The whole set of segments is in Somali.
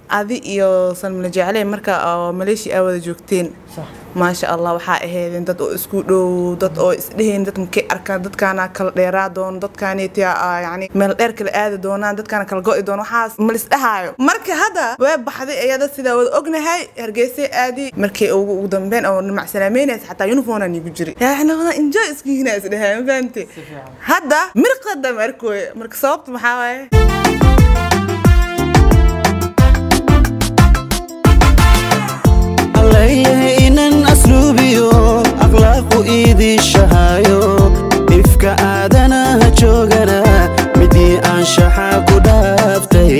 adi iyo salmila jecle marka oo maleeshiya aa wada joogteen Sax. maasha allah waxaa ahaydeen dad oo isku dhow dad oo isdheheen dad makay arkaan dadkaana kala dheeraa doono dadkaanita yani meel dheer kala aadi doonaan dadkaana kala go'i doono waxaas malisdhahaayo marka hadda waa baxday ayada sidaa wada ognahay hargeysa aadi markii ugu ugu dambeyn oo nimac salaameynaysa xataa uniform aan igu jiri yani wada enjoy iskiina isdhahay ma fahamte hadda mirqada markooya marka sababta maxaa waaye allayleh inan asluubiyo akhlaaqu iidishahayo ifka aadanaha joogana midii anshaxa ku dhaaftay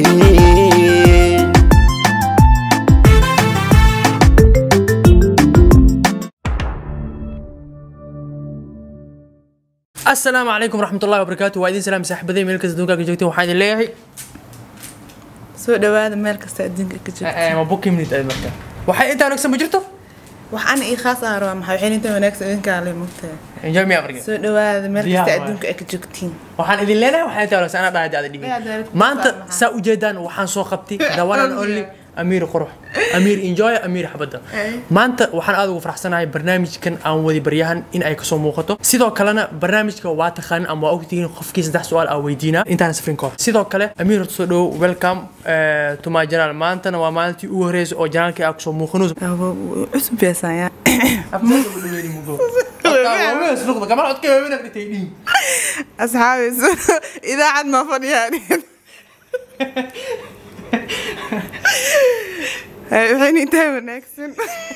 asalaamu calaykum waraxmatullahi wabarakaatu waa idin salaam saaxiibaday meel kasta adduunka ka joogteen waxaan idin leeyahay soo dhawaada meel kasta adduunka ka jirta ma booking minute aad marka waxay intaa wanaagsan ma jirto wax ana ii khaas ah rabaa maxaa waxay inta wanaagsan idinkaa le mugtaa enjoy me africa soo dhawaada meel Diyaar kasta waay. adduunka ay ka joogtiin waxaan idin leenahay waxay intaa wanaagsan anaa dhahay aada dhibin Yaa, daalad- maanta maxaa? saa ujeedaan waxaan soo qabtay the one and only amiir qurux amiir enjoy amiir xabadda Ay. maanta waxaan aad ugu faraxsanahay barnaamijkan aan wadi baryahan in ay kasoo muuqato sidoo kalena barnaamijka waa taqaanin ama waa ogtihiin qofkii saddex su-aal aa weydiinaa intaan safrin ka hor sidoo kale amiir horta soo dhowo welcome eh, to my channel maantana waa maalintii ugu horreysay oo janaalkii aa kusoo muuqanayso cusub beesaya asxaabi idaacad ma fadhiyaan waxay intaa wanaagsan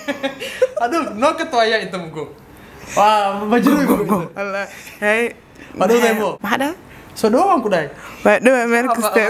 Wallah. Hay. Waa dhowdahay mo? maxaa dhaha soo dhawo waan ku dhahay waa dhawaa meel kasta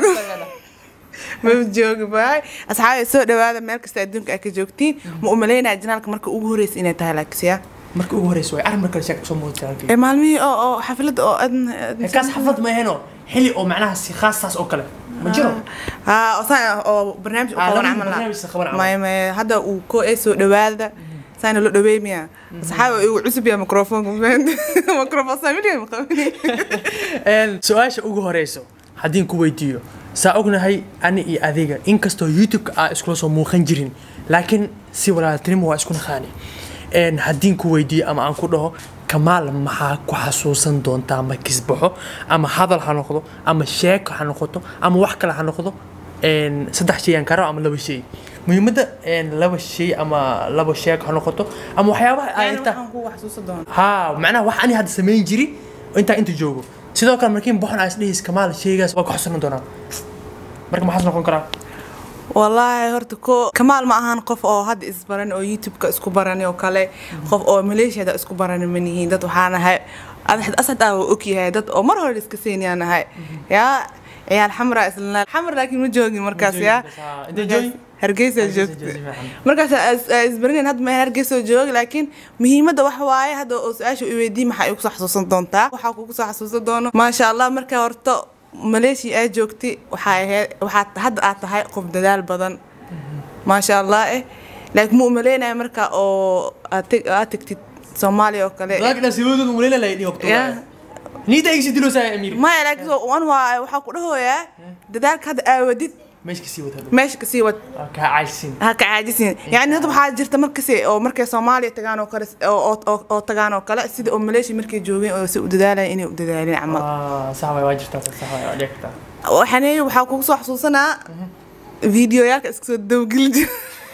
ma joogi baay asxaabi soo dhawaada meel kasta adduunka ay ka joogtiin ma u malaynaya janaalka marka ugu horeysa inay tahay laakisiya marka ugu horeysa way arrin markale sheeka kusoo muuqata janaalkii ee maalmihii oo oo xaflada oo adna kaas xaflad ma aheno xili oo macnaha si khaas saas oo kale ma jiro ها وصايا او برنامج آه، او لازم عمل برنامج سخبر عمل. ما ما هذا وكو ايسو دواده ساينا لو دوي ميا صحابي عسب يا ميكروفون ميكروفون سامي مقابلي Een, su-aasha ugu horeyso haddiin ku weydiiyo saa ognahay ani iyo adiga inkastoo youtube-ka aa iskula soo muuqan jirin laakiin si walaaltinimo waa isku naqaani Een, haddiin ku weydiiyo ama aan ku dhaho kamaal maxaa ku xasuusan doontaa ma kisbaxo ama hadal ha noqdo ama sheeko ha noqoto ama wax kale ha noqdo Een, saddex shay aan karo ama laba shay muhiimadda een, laba shay ama laba sheeko ha noqoto ama waxyaabaha ay يعني inta waxaan ku wax xasuusan doona ها معناها wax ani hadda samayn jiri intaa inta joogo sidoo kale markiin boxon aa isdhihiis kamaal sheygaas waa ku xusunan doonaa marka maxaas noqon karaa والله horta ko kamaal ma ahan qof oo hadda isbaran oo youtube-ka isku barani oo kale qof oo maleeshiyada isku barani ma nihiin dad waxaa nahay adaxd asad aa og yahay dad oo mar hore iska seenyaa nahay yaa ciyaal xamra isla xamar laakiin ma joogin markaas yaa Intee joogi? hargeysa Hargeysa joogta joogta, fiican. markaas isbarinayn hadda meel hargeysa joogi laakiin muhiimadda waxa waaye hadda oo su-aasha i weydii maxaa igu soo xasuusan doontaa waxaa kugu soo xasuusan doono maasha allah markaa horta maleeshiya aa joogtay waxaa ahayd waxaad hadda aad tahay qof dadaal badan maasha allah eh laakiin ma umaleynaya marka oo aad teg- aad tegtid soomaaliya oo kale laakiin asiiwadooda muleyla la yidhi waqti Yeah. niida igsi diloosaa amiir maya laakiin soo- wan waa waxaa ku dhahoyaa dadaalka hadda aawadid meesha kasii wada meesha kasii wad kaa caajsin ha ka caajisin yani dad waxaa jirta markasi oo markay soomaaliya tagaan oo kale oo- oo oo- oo tagaan oo kale sida oo maleeshiya markay joogeen oo si u dadaalaya inay u dadaalin camal sax waay waa jirtaa sax waay waa dhici kartaa waxaan waxaa kugu soo xasuusanaa fiidiyoyaalka iska soo dawgeli jira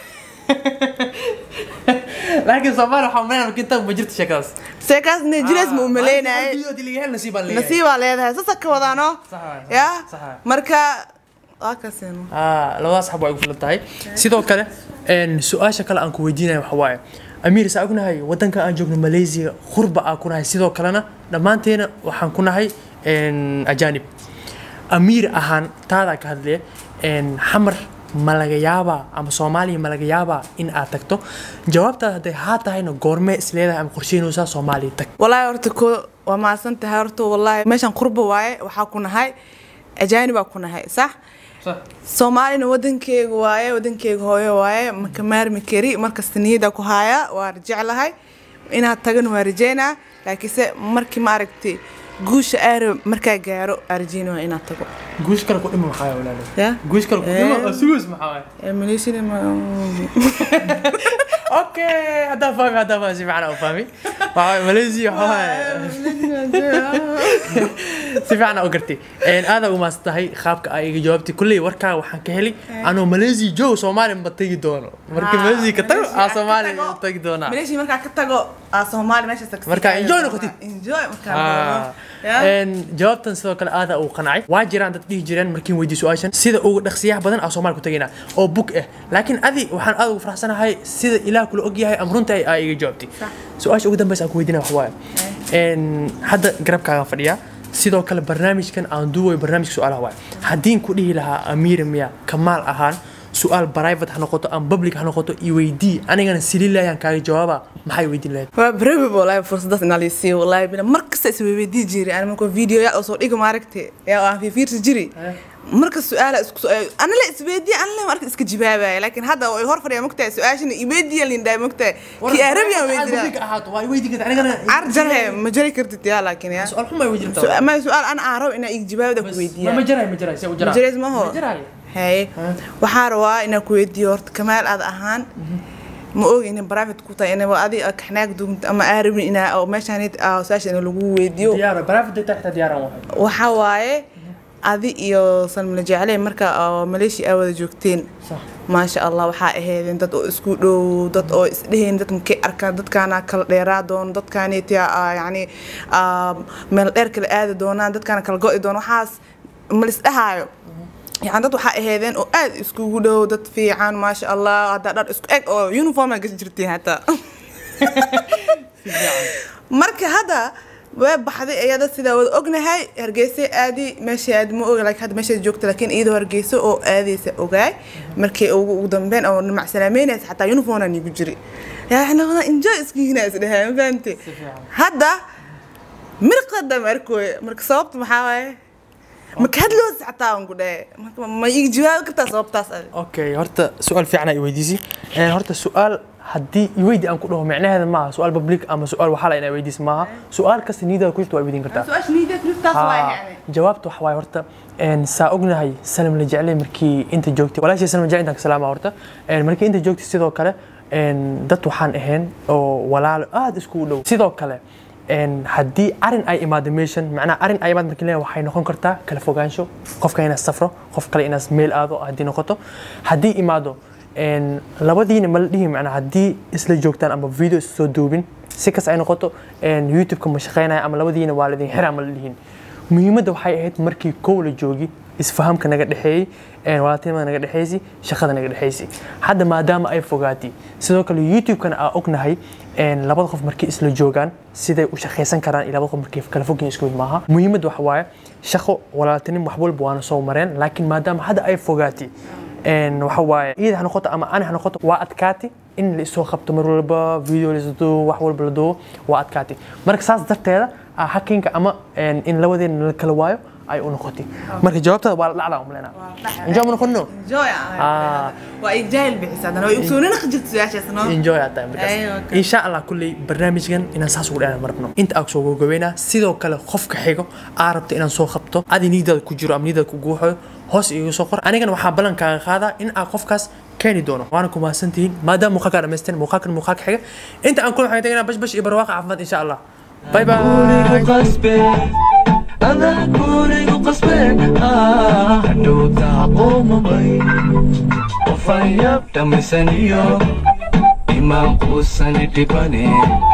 laakiin soomaali waxaa umaleynaya markiinta ma jirto sheekadaas seekaas nigeris ma umaleynayay nasiibaan leeyahay nasiibaa leedahay sasa ka wadaano Sax waay, sax ya waay, sax waay. marka waa kaseen Ah, labadaas xab waa igu filan tahay sidoo kale een, su-aasha kale aan ku weydiinaya waxa waaye amiir saa ognahay wadanka aan joogno malaysia khurba aan ku nahay sidoo kalena dhammaanteena waxaan ku nahay een, ajaanib amiir ahaan taadaa ka hadlaya een, xamar ma laga yaabaa ama soomaaliya ma laga yaabaa in aad tagto jawaabtaada hadday haa tahayna goormee isleedahay ama qorsheynaysaa soomaaliya tag والله horta ko waa mahadsan tahay horta wallahi meeshan qurba waaye waxaa ku nahay ajaanibaa ku nahay sax soomaalina wadankeega waaye wadankeega hooyo waaye maka maarmi kari markasta niyada ku haya waa jeclahay inaad tagan waa rajeynaa laakiinse markii maaragtay guusha aaro markaa gaaro arjina waa inaad tago guush kale ku dhima maxaa waay walaalo ya guush kale ku dhima Eh. oo sugus maxaa waay Eh, malaysia ma okay haddaan fahmi haddaan fahmi si fiican aan u fahmi waxaa waay malaysia waxaa waay si fiican aan u gartay Een, aad u maas tahay qaabka ay iga jawaabtay kulley warkaa waxaan ka helay anoo malaysia joog soomaaliya ma tegi doono marka Ah, malaysia ka tago Malaysia aa ka soomaaliya tago. tagi doonaa malaysia markaa ka tago aa soomaali meeshaas ka sii Markaa taagi enjoy doonaa. noqotid. enjoy markaa Ah. noqono. Ya? Een, jawaabtan sidoo kale aada uu qancay waa jiraan dad dhihi jireen markiin weydiiy su-aashan sida ugu dhaqsiyaha badan aa soomaali ku tagaynaa oo bug ah laakiin adi waxaan aad ugu faraxsanahay sida ilaah kula ogyahay ama runta aa iga jawaabtay su-aasha ugu dambeysa aan ku weydiinaya wax waaye Een, hadda garabkaaga fadhiyaa sidoo kale barnaamijkan aan duuwayo barnaamijka su-aalaha waaye haddiin ku dhihi lahaa amiira miya kamaal ahaan su-aal private ha noqoto ama public ha noqoto i weydii anigana sililayaan kaaga jawaaba maxay weydiin lahayd waa brave wallahi fursadaas inaa laysiiyo wallahi bila mar kasta isweydii jiri ani markoo video yaa soo dhigo maaragte yaa aan fiirsi jiri marka su-aala isku ana la isweydiye ana la marka iska jawaabaya laakiin hadda way hor fadhiya mogtahay su-aashana iweydiya lindhaa mogtahay kii arabiyan weydinaa ahaato waa weydiin karta anigana carjarhe ma jari kartid yaa laakiin yaa su-aal xuma weydiin kartaa ma su-aal ana aan rabo inaa ig jawaabda ku ma weydiiya jaray ma jaray se u jaraa majareys maho ma jaray haye waxaa rabaa inaan ku weydiiyo horta kamaal aad ahaan ma ogi inay private ku tahay inaba adi kaxnaag dugunta ama aa rabin inaa oo meeshaan su-aasha in lagu weydiiyo diyaar private data xitaa diyaaran wahay waxaa waaye adi iyo salmila jecley marka oo maleeshiya aa wada joogteen Sax. maasha allah waxaa ahaydeen dad oo isku dhow dad oo isdheheen dad makay arkaan dadkaana kala dheeraa doono dadkaanita yani aa, meel dheer kala aadi doonaan dadkaana kala go'i doono waxaas ma lisdhahaayo yani dad waxaa ahaydeen oo aad iskugu dhow dad fiican maasha allah haddaa dhar isku eg oo uniform aa gashi jirtiin hataa marka hadda waa baxday iyada sidaa wada ognahay hargeysa aadi meesha aadi ma oga laakiin hadda meeshaad joogta laakiin iyadoo hargeysa oo aadaysa ogaay markii ugu ugu dambeyn oo nimac salaameynaysa xataa uniform aan igu jiri yani wada enjoy iskiina isdhahay ma fahamte hadda mirqada markooya marka sababta maxaa waaye marka hadloos xataa aan ku dhahay marka ma igi jawaabi kartaa sababtaas adi okay horta su-aal fiican ay weydiisay Een, horta su-aal haddii iweydi aan ku dhaho micnaheeda maaha su-aal public ama su-aal waxaa la inaa weydiis maaha su-aal kasta niyadaada ku jirta waa weydiin kartaa su-aasha niideed niftaas waaye Haa, yani jawaabta waxa waaye horta een, saa ognahay salam la jeclay markii inta joogtay walaashii salam la jeclay intaan ka salaama horta Een, markii inta joogtay sidoo kale een, dad waxaan ahayn oo walaalo aad iskugu dhow sidoo kale een, haddii arin ay imaado meeshan macnaha arin ay imaado markii leeyahay waxay noqon kartaa kala fogaansho qofka inaad safro qof kale inaad meel aado haddii noqoto haddii imaado een, labadiina ma la dhihi macnaha haddii isla joogtaan ama video is soo duubin si kas ay noqoto een, youtube-ka ma shaqeynaya ama labadiina waa ladin xiraa ma la dhihin muhiimadda waxay ahayd markii kow la joogi isfahamka naga dhexeeyey een, walaaltinimada naga dhexeysay shaqada naga dhexeysay hadda maadaama ay fogaatay sidoo kale youtube-kana aa ognahay een, labada qof markay isla joogaan siday u shaqaysan karaan iyo labada qof markay kala fogyihin isku mid maaha muhiimadda waxa waaye shaqo walaaltinim wax walba waana soo mareen laakiin maadaama hadda ay fogaatay een, waxa waaye iyada ha noqoto ama ani ha noqoto waa adkaati in la isoo qabto mar walba video la duubo wax walba la duubo waa adkaati marka saas darteeda ah, hakinka ama een, in labadeena la kala waayo ay u noqotay marka jawaabtada waa la dhacdaa umaleynaa injaa ma noqono enjoy Ah. waa ig jaahil bixisa haddana waa igu soo nina jirta su-aashaas no enjoy aad tahay Ay, markaas okay. insha allah kulley barnaamijkan inaan saas ugu dheeraan marabno inta aan soo gogobeynaa sidoo kale qofka xigo aa rabta inaan soo qabto adi niidaada ku jiro ama niidaada ku guuxayo hoos igu soo qor anigana waxaa ballan kaaga qaadaa in aan qofkaas keeni doono waana ku mahadsantihiin maadaama muuqaalkaa dhamaysteen muuqaalkan muuqaalka xiga inta aan kula waxaan tagaynaa bash bash iyo barwaaqa caafimaad insha allah bye bye gurigu qasbe adaa gurigu qasbe ah hadhowta qoomamay qofayab dhammaysaniyo imaan quusani dhibane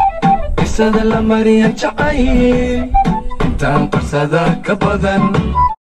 qisada la mariya jacay intaan qarsada ka badan